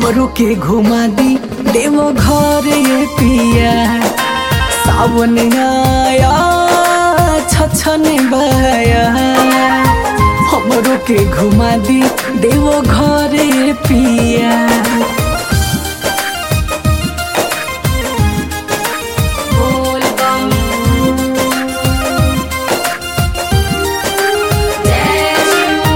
हमरो के घुमा दी देव घर ये पिया सावन आया छछन बया हमरो के घुमा दी देव घर ये पिया बोल बम जय शिव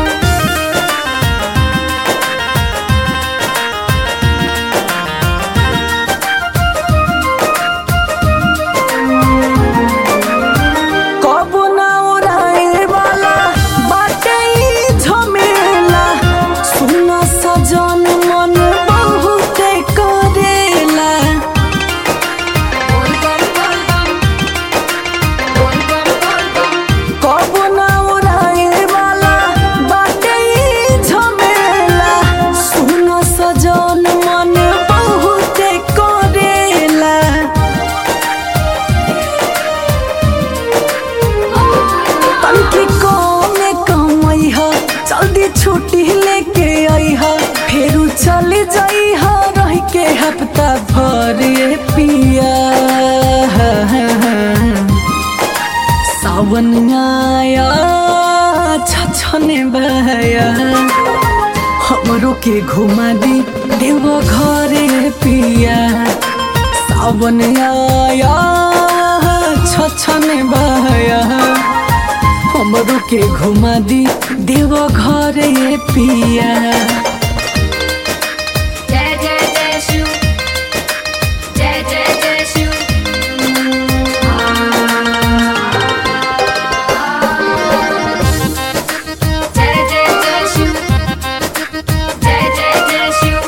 कबो ना ओराए वाला बाटे ई झमेला सुन सजन मन बहुते करेला बोल बम बोल बम बोल बम बोल बम कबो ना ओराए वाला बाटे ई झमेला सुन सजन मन बहुते करेला तनकी कमे कमई ह जल्दी छुट्टी लेके आई ह फेरू चल जाई ह रह के हफ्ता भर ये पिया सावन आया छछने बया हमरो के घुमा दी देव घरे पिया सावन आया छछने बया हमरो के घुमा दी देव घरे पिया जय जय जय शिव जय जय जय शिव जय जय जय शिव जय जय जय शिव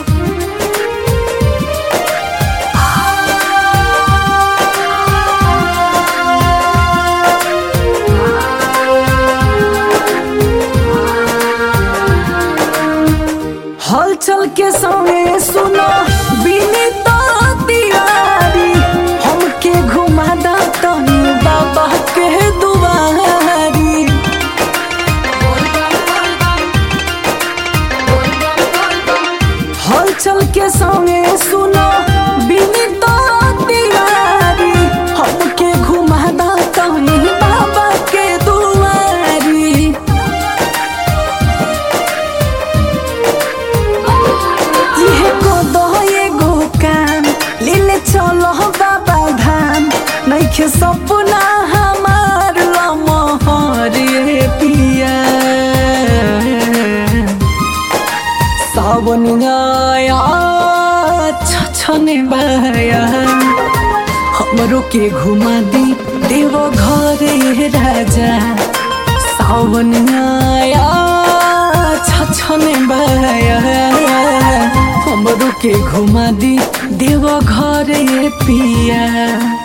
हलचल के समय सुनो बिनीत तिवारी हमके घुमा दा तनी बाबा के दुआरी बोल बम बोल बम बोल बम बोल बम हलचल के समय सुनो बिनीत तिवारी हमके घुमा दा तनी बाबा के दुआरी इहे को दो एगो काम लेले चलो बाबा धाम नइखे सपना हमार लमहर रे पिया सावन आया छछने बया हमरो के घुमा दी देव घरे राजा सावन आया छछने बया हमरो के घुमा दी देव घरे पिया